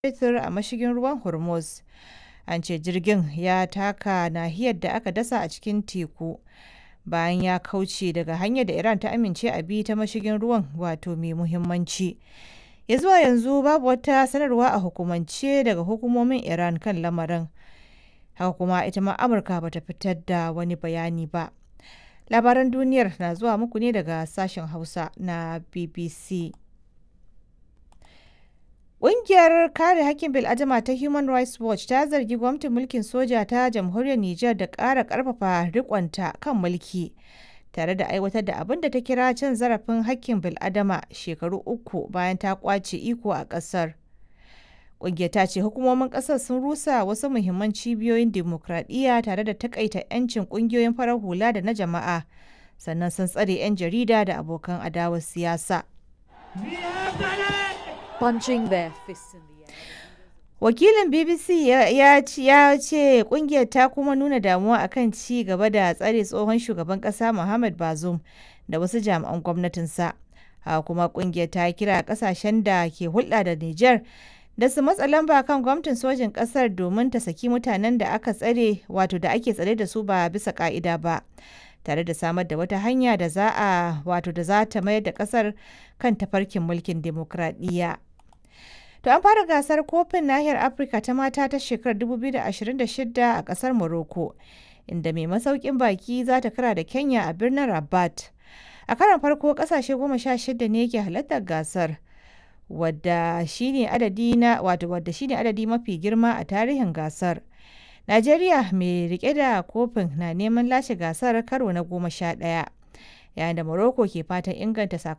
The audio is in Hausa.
fetur a mashigin ruwan Hormuz. An ce jirgin ya taka nahiyar da aka dasa a cikin teku bayan ya kauce daga hanyar da Iran ta amince a bi ta mashigin ruwan wato mai muhimmanci. Ya zuwa yanzu babu wata sanarwa a hukumance daga hukumomin Iran kan lamarin. Haka kuma ita ma Amurka bata fitar da wani bayani ba. Labaran duniyar na zuwa muku ne daga sashen Hausa na BBC. Ƙungiyar kare hakkin bil'adama ta Human Rights Watch ta zargi gwamnatin mulkin soja ta jamhuriyar Nijar da ƙara ƙarfafa riƙonta kan mulki tare da aiwatar da abin da ta kira cin zarafin hakkin bil'adama shekaru uku bayan ta ƙwace iko a ƙasar. Ƙungiyar ta ce hukumomin ƙasar sun rusa wasu muhimman cibiyoyin dimokuraɗiyya tare da takaita 'yancin ƙungiyoyin farar hula da na jama'a sannan sun tsare 'yan jarida da abokan adawar siyasa. punching their fists in the air. Wakilin BBC ya ce kungiyar ta kuma nuna damuwa akan ci gaba da tsare tsohon shugaban kasa Muhammad Bazoum da wasu jami'an gwamnatinsa. Haka kuma kungiyar ta kira kasashen da ke hulɗa da Nijar da su matsa lamba kan gwamnatin sojin kasar domin ta saki mutanen da aka tsare wato da ake tsare da su ba bisa ka'ida ba. tare da samar da wata hanya da za a wato da za ta mayar da kasar kan tafarkin mulkin demokradiyya. To an fara gasar kofin nahiyar Afirka ta mata ta shekarar 2026 a kasar Morocco, inda mai masaukin baki za ta kara da Kenya a birnin Rabat. A karon farko kasashe goma sha shida ne ke halartar gasar, wadda shine adadi na wato wadda shine adadi mafi girma a tarihin gasar. Najeriya mai rike da kofin na neman lashe gasar karo na goma sha ɗaya, yayin da Morocco ke fatan inganta sakamakon